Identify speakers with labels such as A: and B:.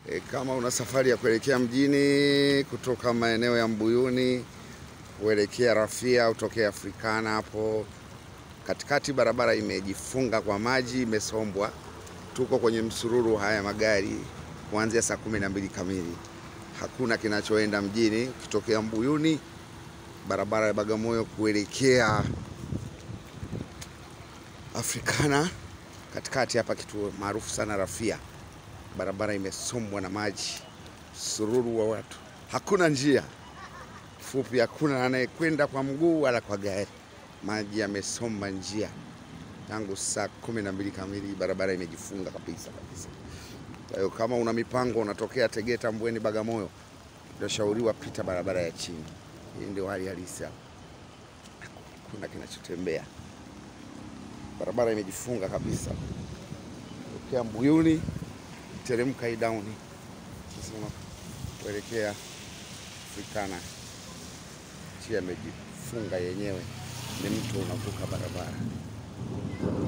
A: E, kama una safari ya kuelekea mjini kutoka maeneo ya Mbuyuni kuelekea Rafia utokea Afrikana hapo katikati, barabara imejifunga kwa maji, imesombwa. Tuko kwenye msururu haya magari kuanzia saa kumi na mbili kamili, hakuna kinachoenda mjini ukitokea Mbuyuni, barabara ya Bagamoyo kuelekea Afrikana katikati hapa, kituo maarufu sana Rafia, barabara imesombwa na maji, msururu wa watu, hakuna njia fupi, hakuna anayekwenda kwa mguu wala kwa gari. Maji yamesomba njia tangu saa kumi na mbili kamili, barabara imejifunga kabisa kabisa. Kwa hiyo kama una mipango unatokea Tegeta, Mbweni, Bagamoyo, unashauriwa pita barabara ya chini. Hii ndio hali halisi hapa, hakuna kinachotembea, barabara imejifunga kabisa. Tokea Mbuyuni teremka hii down sasa kuelekea Afrikana, njia imejifunga yenyewe, ni mtu unavuka barabara.